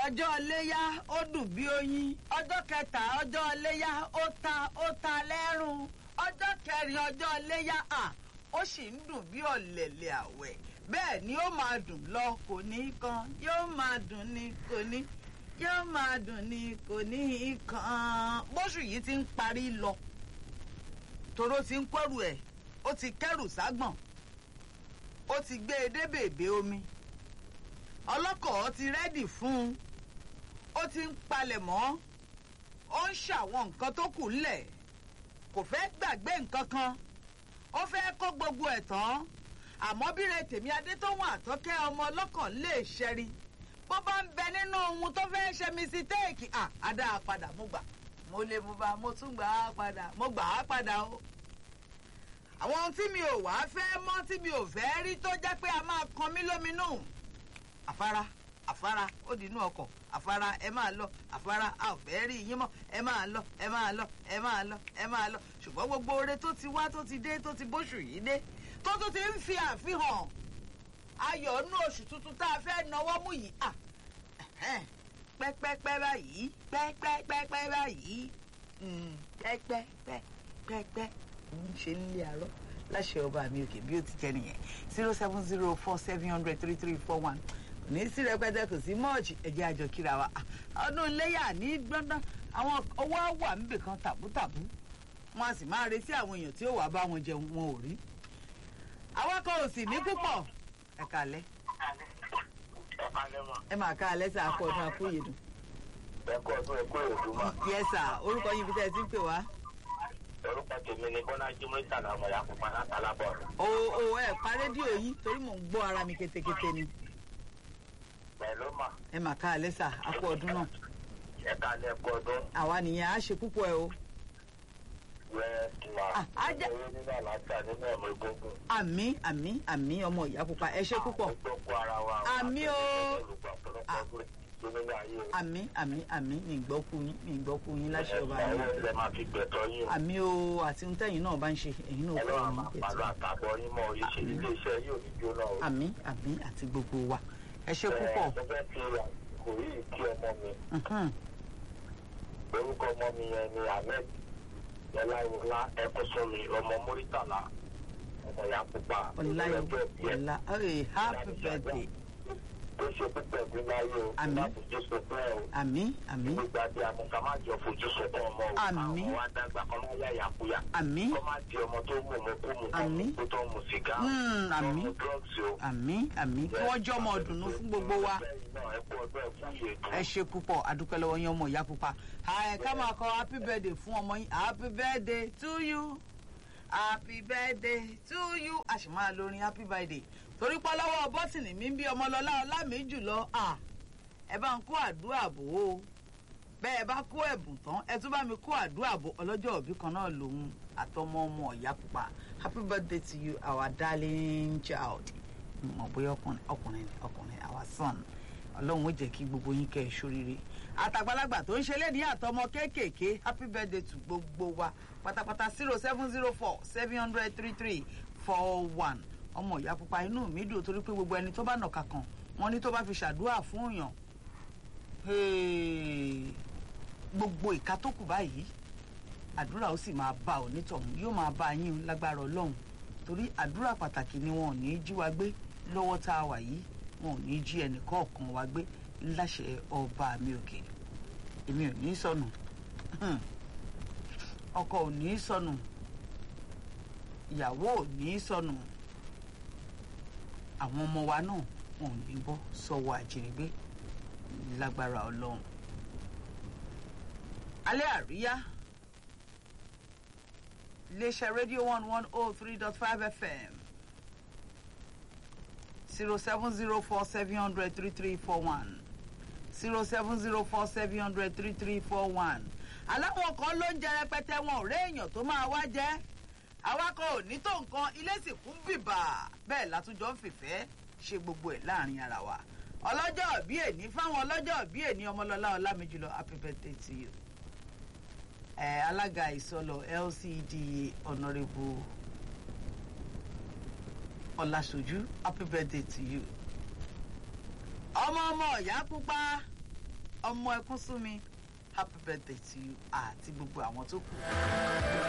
ọjọ́ iléyá ó dùn bí oyin ọjọ́ kẹta ọjọ́ iléyá ó ta ó ta lẹ́rùn ọjọ́ kẹrin ọjọ́ iléyá à ó sì ń dùn bí ọ̀lẹ̀lẹ̀ àwẹ̀ bẹ́ẹ̀ ni ó máa dùn lọ kò ní kan yóò máa dùn ní kò ní yóò máa dùn ní kò ní kan bóṣù yìí ti ń parí lọ toró ti ń kẹ́rù ẹ̀ ó ti kẹ́rù ságbọ̀n ó ti gbé e dé bèbè omi ọlọ́kọ̀ ti rẹ́dì fún un ó ti ń palẹ̀ mọ́ ó ń ṣàwọn nǹkan tó kù ńlẹ̀ kò fẹ́ gbàgbé nǹkan kan ó fẹ́ kó gbogbo ẹ̀ tán àmọ́ bíre tèmi adétọ́wọ̀n àtọ́kẹ́ ọmọ ọlọ́kàn lè ṣẹ́rí bó bá ń bẹ nínú ohun tó fẹ́ ṣe mísítéèkì à á dá a padà mo gbà mo lè mú bá mo tún gbà á padà mo gbà á padà o àwọn ohun tí mi ò wá fẹ́ mọ́ tí mi ò fẹ́ rí tó jẹ́ pé a máa kan mí lóminú àfárá àfárá ó di inú ọkọ̀ àfárá ẹ máa lọ àfárá a ò fẹ́ rí yín mọ́ ẹ máa lọ ẹ máa lọ ẹ máa lọ ẹ máa lọ ṣùgbọ́n gbogbo oore tó ti wá tó ti dé tó ti bóṣù yìí dé tó tún ti ń fi àfihàn ayọ̀ nú oṣù tuntun tá a fẹ́ nawọ́ mú yìí à pẹ́pẹ́pẹ́ báyìí pẹ́pẹ́pẹ́pẹ́ báyìí pẹ́pẹ́pẹ́pẹ́ ń ṣe nílé àárọ̀ láṣẹ ọba mi òkè bí ó ti jẹ nìyẹn zero seven zero four seven hundred three three four one ní sí rẹpẹtẹ kò sí mọ́ọ̀chì ẹ̀jẹ̀ àjọ kíra wa ọdún iléyà ní gbọ́ndán àwọn owó wà níbì kan tàbútàbú wọn a sì máa retí àwọn èèyàn tí ó wàá bá wọn jẹun wọn ò rí awakọ̀ ò sì ní púpọ̀ ẹ kàlẹ́ ẹ máa ká alẹ́ sà kọ́ ọdún akóyèdùn. ẹ kọ́ ọdún ẹ kó èdùn mọ́. yẹ sà orúkọ yín bí tẹ́ ẹ ti ń pè wá. orúkọ tèmi ni bọ́lá jimoh ìtàlá ọmọ ya pupa látàlá bọ̀. o o ẹ pa rédíò yìí torí mò ń gbọ́ ara mi ketekete ni. pẹ̀lú mà ẹ máa ká alẹ́ sà akọ ọdún náà. ẹ ká lẹ kọ́ ọdún. àwa nìyẹn á ṣe púpọ̀ ẹ o. wẹ́ẹ́ tìwà Ah, ajá- owó nínú àlàáfíà nínú ẹ̀mọ egungun. àmì àmì àmì ọmọ ìyá pupa ẹ ṣe púpọ̀. gbogbo ara wa. Àmì o. Ah. nínú ayé o. àmì àmì àmì mi ì gbọ́ kú yín mi ì gbọ́ kú yín láṣẹ ọba ẹ mi. ẹ máa fi gbẹ̀tọ̀ yín o. àmì o àti ohun tẹ́yìn náà bá ń ṣe ẹ̀yin náà kọ́ ọlọ́run ọ̀run máa pàlọ́ pẹ̀tù. àtàbọ̀ yín mọ́ iṣẹ́ ilé iṣẹ́ yóò ní jóná o. àmì àmì àti gbogbo wa ẹ ṣe púpọ̀. mo fẹ́ fi àsìkò yìí kí ọmọ mi Mhm. orúkọ ọmọ mi yẹn ni ahmed ọláyọlá ẹkọsọmi ọmọ mórítàlá ọmọ ya pupa ọláyọ ọlọ́jọ́ ìbí ẹ̀ ọlá hey, happy birthday tó ṣe púpọ̀ bí láyé o Àmín. má fojú sunkún ẹ o àmì àmì gbígbà bí amúka má jọ fojú sunkún ọmọ o Àmín. àwọn wa dàgbà kọ́ má yá yàkúyà àmì kọ́ má di ọmọ tó mú ọmọ kó mu Àmín. kó tó mu sìgá Mm, tó àmín. mu drugs o. àmì àmì kí wọ́n jọ́ ọmọ ọ̀dùnnú fún gbogbo wa Bẹ́ẹ̀ náà, ẹ kú ọdún, ẹ kú ìyèdùn. ẹ ṣe púpọ̀ adúpẹ́ lọ́wọ́ yín ọmọ ìyá pupa ẹ ká máa kọ happy birthday fún ọmọ yín happy birthday to you happy birthday to you a sì máa lórin happy birthday torí pọ́ lọ́wọ́ bọ́tìnì mi ń bí ọmọlọ́lá ọlá mi jùlọ à ẹ bá ń kó àdúrà bò ó bẹ́ẹ̀ bá kó ẹ̀bùn tán ẹ tún bá mi kó àdúrà bò ọlọ́jọ́ òbí kan náà lòun àtọmọ ọmọ ìyá pupa happy birthday to you our darling child mọ̀ bóyá ọkùnrin ọkùnrin ni ọkùnrin our son ọlọ́run ó jẹ́ kí gbogbo yín kẹ́ ẹ ṣoríire àtàgbàlagbà tó ń ṣe lédi àtọmọ kéékèèké happy birthday to gbogbo wa pátápátá zero seven zero four seven hundred three three four one ọmọ ìyá pupa inú mi dùn torí pé gbogbo ẹni tó bá nàka kan wọn ní tó bá fi ṣàdúrà fún yàn hey, gbogbo ìka tó kù báyìí àdúrà ó sì máa bá onítọ̀hún yóò máa bá yín lágbára ọlọ́run torí àdúrà pàtàkì ni wọn ò ní í jí wa gbé lọ́wọ́ tá a wà yìí wọn ò ní í jí ẹnì kọ̀ọ̀kan wa gbé láṣẹ ọba mi òkè èmi ò ní í sọnù Hmm. ọkọ ò ní í sọnù ìyàwó ò ní í sọnù àwọn ọmọ wa náà wọn ò ní bọ́ sọ́wọ́ àjínigbé lágbára ọlọ́run alẹ́ àríyá iléeṣẹ́ rédíò one one oh three dot five fm zero seven zero four seven hundred three three four one zero seven zero four seven hundred three three four one aláwọn kan ló ń jẹ rẹpẹtẹ wọn ò réèyàn tó máa wá jẹ awakọ̀ ò ní tó nǹkan ilé sì kún bìbà bẹ́ẹ̀ látúnjọ ń fìfẹ́ ṣe gbogbo ẹ̀ láàrin ara wa ọlọ́jọ́ bí èní fáwọn ọlọ́jọ́ bí èní ọmọlọ́lá ọlámijùlọ happy birthday to you ẹ alága ìsọlọ lcda honourable ọlásójú happy birthday to you ọmọ ọmọ ìyá pupa ọmọ ẹkún sú mi happy birthday to you àti gbogbo àwọn tó kù.